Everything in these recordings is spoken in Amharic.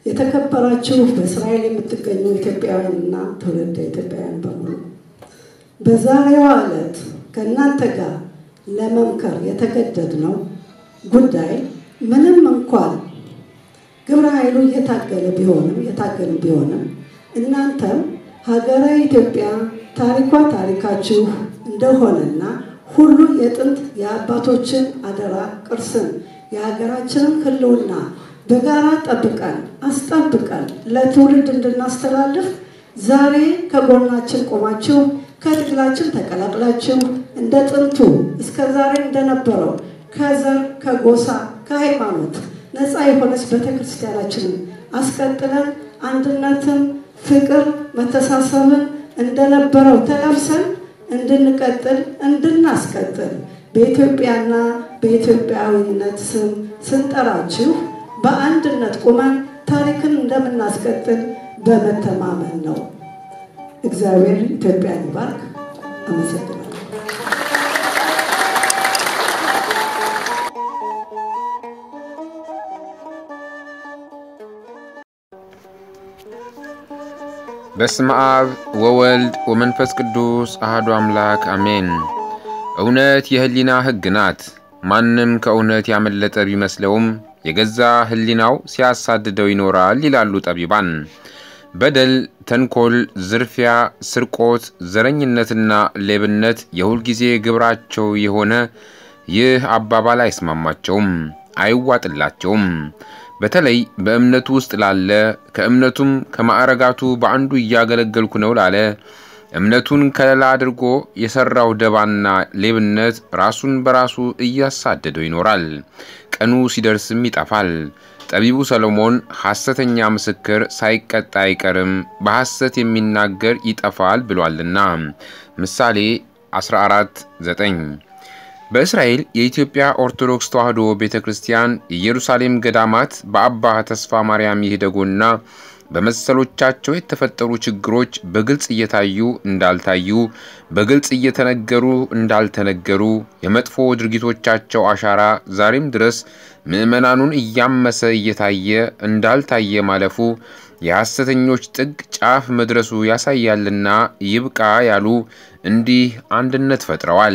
የተከበራችሁ በእስራኤል የምትገኙ ኢትዮጵያውያንና ትውልደ ኢትዮጵያውያን በሙሉ በዛሬዋ ዕለት ከእናንተ ጋር ለመምከር የተገደድነው ጉዳይ ምንም እንኳን ግብረ ኃይሉ እየታገለ ቢሆንም የታገሉ ቢሆንም እናንተም ሀገረ ኢትዮጵያ ታሪኳ ታሪካችሁ እንደሆነና ሁሉ የጥንት የአባቶችን አደራ ቅርስን የሀገራችንን ሕልውና በጋራ ጠብቀን አስጠብቀን ለትውልድ እንድናስተላልፍ ዛሬ ከጎናችን ቆማችሁ ከትግላችን ተቀላቅላችሁ እንደ ጥንቱ እስከ ዛሬ እንደነበረው ከዘር ከጎሳ ከሃይማኖት ነፃ የሆነች ቤተክርስቲያናችንን አስቀጥለን አንድነትን፣ ፍቅር፣ መተሳሰብን እንደነበረው ተላብሰን እንድንቀጥል እንድናስቀጥል በኢትዮጵያና በኢትዮጵያዊነት ስም ስንጠራችሁ በአንድነት ቁመን ታሪክን እንደምናስቀጥል በመተማመን ነው። እግዚአብሔር ኢትዮጵያን ይባርክ። አመሰግናለሁ። በስመ አብ ወወልድ ወመንፈስ ቅዱስ አህዱ አምላክ አሜን። እውነት የህሊና ሕግ ናት። ማንም ከእውነት ያመለጠ ቢመስለውም የገዛ ህሊናው ሲያሳድደው ይኖራል ይላሉ ጠቢባን። በደል፣ ተንኮል፣ ዝርፊያ፣ ስርቆት፣ ዘረኝነትና ሌብነት የሁልጊዜ ግብራቸው የሆነ ይህ አባባል አይስማማቸውም፣ አይዋጥላቸውም። በተለይ በእምነቱ ውስጥ ላለ ከእምነቱም ከማዕረጋቱ በአንዱ እያገለገልኩ ነው ላለ እምነቱን ከለላ አድርጎ የሠራው ደባና ሌብነት ራሱን በራሱ እያሳደደው ይኖራል። ቀኑ ሲደርስም ይጠፋል። ጠቢቡ ሰሎሞን ሐሰተኛ ምስክር ሳይቀጣ አይቀርም፣ በሐሰት የሚናገር ይጠፋል ብሏልና ምሳሌ 14 9 በእስራኤል የኢትዮጵያ ኦርቶዶክስ ተዋሕዶ ቤተ ክርስቲያን የኢየሩሳሌም ገዳማት በአባ ተስፋ ማርያም ይህደጎና በመሰሎቻቸው የተፈጠሩ ችግሮች በግልጽ እየታዩ እንዳልታዩ፣ በግልጽ እየተነገሩ እንዳልተነገሩ፣ የመጥፎ ድርጊቶቻቸው አሻራ ዛሬም ድረስ ምዕመናኑን እያመሰ እየታየ እንዳልታየ ማለፉ የሐሰተኞች ጥግ ጫፍ መድረሱ ያሳያልና ይብቃ ያሉ እንዲህ አንድነት ፈጥረዋል።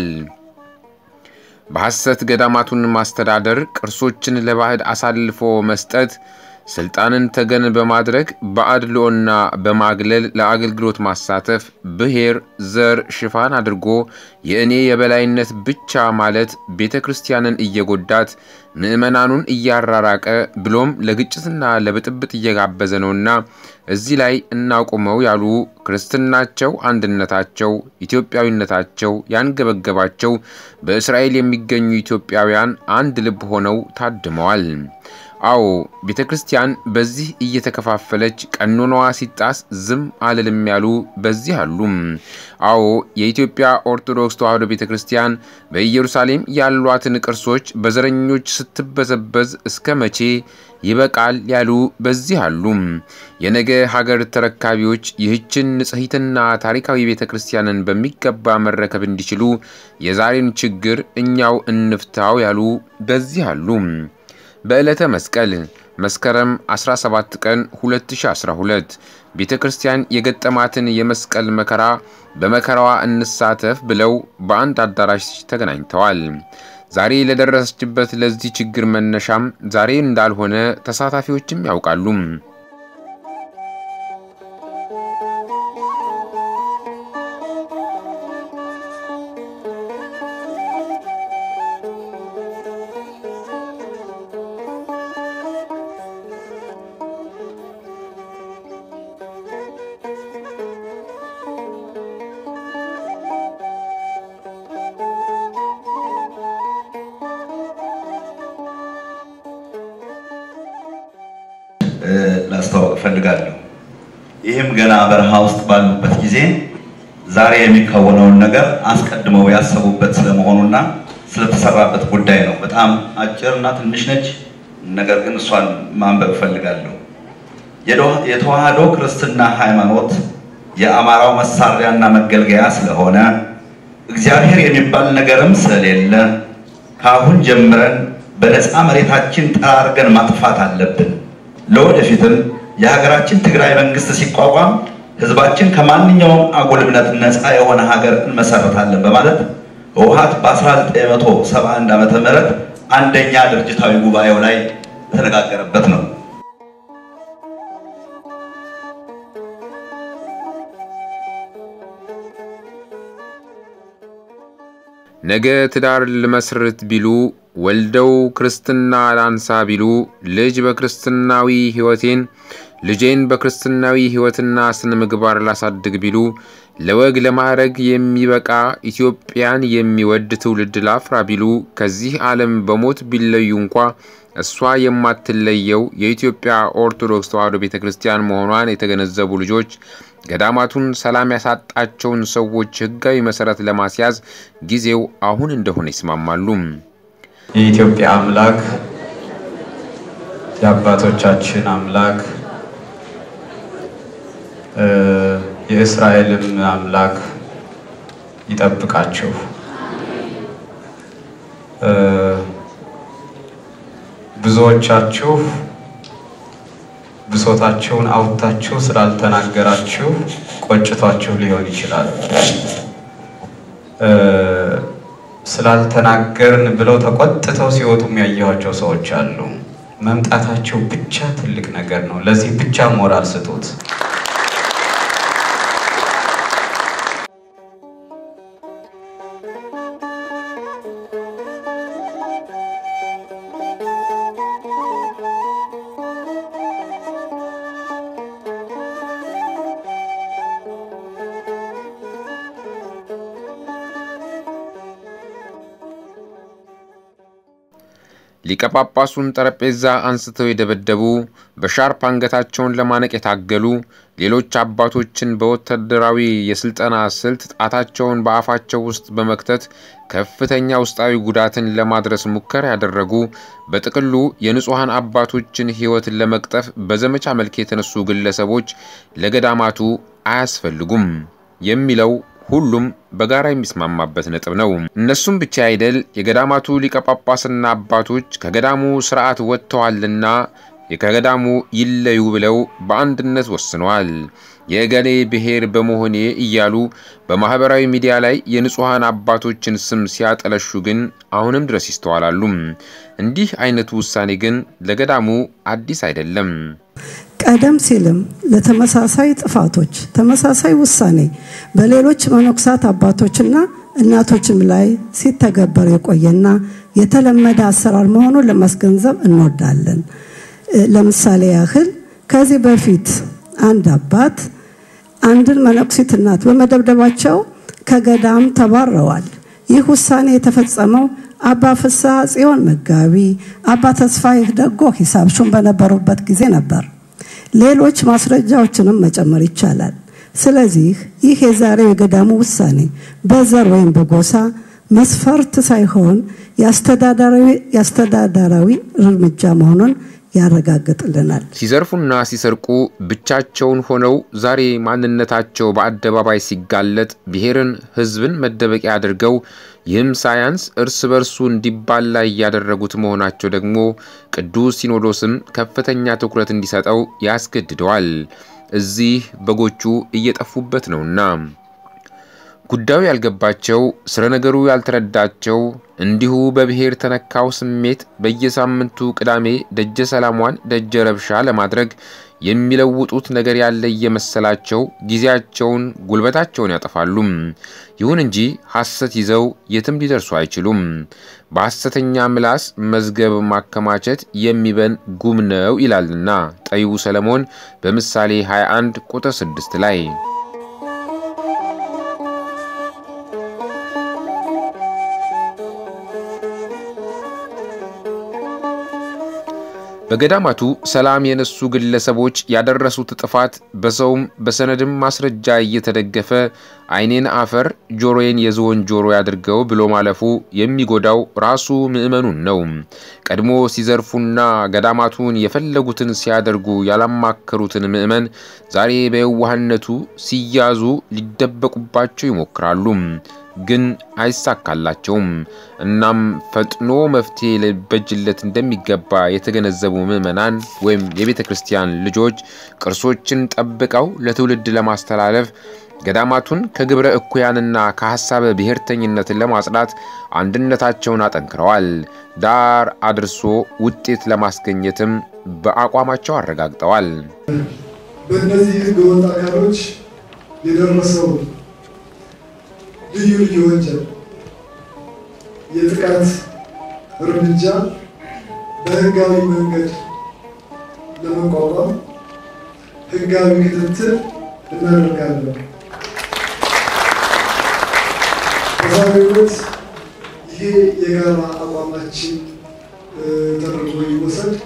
በሐሰት ገዳማቱን ማስተዳደር፣ ቅርሶችን ለባዕድ አሳልፎ መስጠት፣ ስልጣንን ተገን በማድረግ በአድልኦና በማግለል ለአገልግሎት ማሳተፍ፣ ብሔር፣ ዘር ሽፋን አድርጎ የእኔ የበላይነት ብቻ ማለት ቤተ ክርስቲያንን እየጎዳት ምዕመናኑን እያራራቀ ብሎም ለግጭትና ለብጥብጥ እየጋበዘ ነውና እዚህ ላይ እናቁመው ያሉ ክርስትናቸው፣ አንድነታቸው፣ ኢትዮጵያዊነታቸው ያንገበገባቸው በእስራኤል የሚገኙ ኢትዮጵያውያን አንድ ልብ ሆነው ታድመዋል። አዎ ቤተ ክርስቲያን በዚህ እየተከፋፈለች ቀኖናዋ ሲጣስ ዝም አልልም ያሉ በዚህ አሉም። አዎ የኢትዮጵያ ኦርቶዶክስ ተዋሕዶ ቤተ ክርስቲያን በኢየሩሳሌም ያሏትን ቅርሶች በዘረኞች ስትበዘበዝ እስከ መቼ ይበቃል ያሉ በዚህ አሉ። የነገ ሀገር ተረካቢዎች ይህችን ንጽሕትና ታሪካዊ ቤተ ክርስቲያንን በሚገባ መረከብ እንዲችሉ የዛሬን ችግር እኛው እንፍታው ያሉ በዚህ አሉ። በዕለተ መስቀል መስከረም 17 ቀን 2012 ቤተ ክርስቲያን የገጠማትን የመስቀል መከራ በመከራዋ እንሳተፍ ብለው በአንድ አዳራሽ ተገናኝተዋል። ዛሬ ለደረሰችበት ለዚህ ችግር መነሻም ዛሬ እንዳልሆነ ተሳታፊዎችም ያውቃሉ። ላስተዋወቅ እፈልጋለሁ። ይህም ገና በረሃ ውስጥ ባሉበት ጊዜ ዛሬ የሚከወነውን ነገር አስቀድመው ያሰቡበት ስለመሆኑና ስለተሰራበት ጉዳይ ነው። በጣም አጭርና ትንሽ ነች፣ ነገር ግን እሷን ማንበብ እፈልጋለሁ። የተዋህዶ ክርስትና ሃይማኖት የአማራው መሳሪያና መገልገያ ስለሆነ እግዚአብሔር የሚባል ነገርም ስለሌለ ከአሁን ጀምረን በነፃ መሬታችን ጠራርገን ማጥፋት አለብን። ለወደፊትም የሀገራችን ትግራይ መንግስት ሲቋቋም ህዝባችን ከማንኛውም አጉል እምነት ነፃ የሆነ ሀገር እንመሰርታለን በማለት ህወሓት በ1971 ዓመተ ምህረት አንደኛ ድርጅታዊ ጉባኤው ላይ የተነጋገረበት ነው። ነገ ትዳር ልመስርት ቢሉ ወልደው ክርስትና ላንሳ ቢሉ ልጅ በክርስትናዊ ሕይወቴን ልጄን በክርስትናዊ ሕይወትና ስነ ምግባር ላሳድግ ቢሉ ለወግ ለማዕረግ የሚበቃ ኢትዮጵያን የሚወድ ትውልድ ላፍራ ቢሉ ከዚህ ዓለም በሞት ቢለዩ እንኳ እሷ የማትለየው የኢትዮጵያ ኦርቶዶክስ ተዋሕዶ ቤተ ክርስቲያን መሆኗን የተገነዘቡ ልጆች ገዳማቱን ሰላም ያሳጣቸውን ሰዎች ሕጋዊ መሠረት ለማስያዝ ጊዜው አሁን እንደሆነ ይስማማሉ። የኢትዮጵያ አምላክ የአባቶቻችን አምላክ የእስራኤልም አምላክ ይጠብቃችሁ። ብዙዎቻችሁ ብሶታችሁን አውጥታችሁ ስላልተናገራችሁ ቆጭቷችሁ ሊሆን ይችላል። ስላልተናገርን ብለው ተቆጥተው ሲወጡ የሚያየኋቸው ሰዎች አሉ። መምጣታቸው ብቻ ትልቅ ነገር ነው። ለዚህ ብቻ ሞራል ስጡት። ሊቀ ጳጳሱን ጠረጴዛ አንስተው የደበደቡ፣ በሻርፕ አንገታቸውን ለማነቅ የታገሉ፣ ሌሎች አባቶችን በወታደራዊ የስልጠና ስልት ጣታቸውን በአፋቸው ውስጥ በመክተት ከፍተኛ ውስጣዊ ጉዳትን ለማድረስ ሙከራ ያደረጉ፣ በጥቅሉ የንጹሐን አባቶችን ሕይወትን ለመቅጠፍ በዘመቻ መልክ የተነሱ ግለሰቦች ለገዳማቱ አያስፈልጉም የሚለው ሁሉም በጋራ የሚስማማበት ነጥብ ነው። እነሱም ብቻ አይደል የገዳማቱ ሊቀ ጳጳስና አባቶች ከገዳሙ ስርዓት ወጥተዋልና ከገዳሙ ይለዩ ብለው በአንድነት ወስነዋል። የእገሌ ብሔር በመሆኔ እያሉ በማህበራዊ ሚዲያ ላይ የንጹሐን አባቶችን ስም ሲያጠለሹ ግን አሁንም ድረስ ይስተዋላሉ። እንዲህ አይነቱ ውሳኔ ግን ለገዳሙ አዲስ አይደለም። ቀደም ሲልም ለተመሳሳይ ጥፋቶች ተመሳሳይ ውሳኔ በሌሎች መነኮሳት አባቶችና እናቶችም ላይ ሲተገበር የቆየና የተለመደ አሰራር መሆኑን ለማስገንዘብ እንወዳለን። ለምሳሌ ያህል ከዚህ በፊት አንድ አባት አንድን መነኩሲት እናት በመደብደባቸው ከገዳም ተባረዋል። ይህ ውሳኔ የተፈጸመው አባ ፍስሐ ጽዮን መጋቢ፣ አባ ተስፋዬ ደጎ ሂሳብ ሹም በነበሩበት ጊዜ ነበር። ሌሎች ማስረጃዎችንም መጨመር ይቻላል። ስለዚህ ይህ የዛሬው የገዳሙ ውሳኔ በዘር ወይም በጎሳ መስፈርት ሳይሆን የአስተዳደራዊ እርምጃ መሆኑን ያረጋግጥልናል። ሲዘርፉና ሲሰርቁ ብቻቸውን ሆነው ዛሬ ማንነታቸው በአደባባይ ሲጋለጥ ብሔርን፣ ሕዝብን መደበቂያ አድርገው ይህም ሳያንስ እርስ በርሱ እንዲባላ እያደረጉት መሆናቸው ደግሞ ቅዱስ ሲኖዶስም ከፍተኛ ትኩረት እንዲሰጠው ያስገድደዋል። እዚህ በጎቹ እየጠፉበት ነውና ጉዳዩ ያልገባቸው ስረ ነገሩ ያልተረዳቸው እንዲሁ በብሔር ተነካው ስሜት በየሳምንቱ ቅዳሜ ደጀ ሰላሟን ደጀ ረብሻ ለማድረግ የሚለውጡት ነገር ያለ እየመሰላቸው ጊዜያቸውን፣ ጉልበታቸውን ያጠፋሉ። ይሁን እንጂ ሐሰት ይዘው የትም ሊደርሱ አይችሉም። በሐሰተኛ ምላስ መዝገብ ማከማቸት የሚበን ጉም ነው ይላልና ጠቢቡ ሰለሞን በምሳሌ 21 ቁጥር 6 ላይ በገዳማቱ ሰላም የነሱ ግለሰቦች ያደረሱት ጥፋት በሰውም በሰነድም ማስረጃ እየተደገፈ ዓይኔን አፈር ጆሮዬን የዝሆን ጆሮ ያድርገው ብሎ ማለፉ የሚጎዳው ራሱ ምዕመኑን ነው። ቀድሞ ሲዘርፉና ገዳማቱን የፈለጉትን ሲያደርጉ ያላማከሩትን ምዕመን ዛሬ በየዋህነቱ ሲያዙ ሊደበቁባቸው ይሞክራሉ። ግን አይሳካላቸውም። እናም ፈጥኖ መፍትሄ ሊበጅለት እንደሚገባ የተገነዘቡ ምዕመናን ወይም የቤተ ክርስቲያን ልጆች ቅርሶችን ጠብቀው ለትውልድ ለማስተላለፍ ገዳማቱን ከግብረ እኩያንና ከሐሳበ ብሔርተኝነትን ለማጽዳት አንድነታቸውን አጠንክረዋል። ዳር አድርሶ ውጤት ለማስገኘትም በአቋማቸው አረጋግጠዋል። በእነዚህ ህገወጥ አካሎች የደረሰው ልዩ ልዩ ወንጀል የጥቃት እርምጃ በህጋዊ መንገድ ለመቋቋም ህጋዊ ክትትል እናደርጋለን። በዛሬው ዕለት ይሄ የጋራ አቋማችን ተደርጎ ይወሰድ።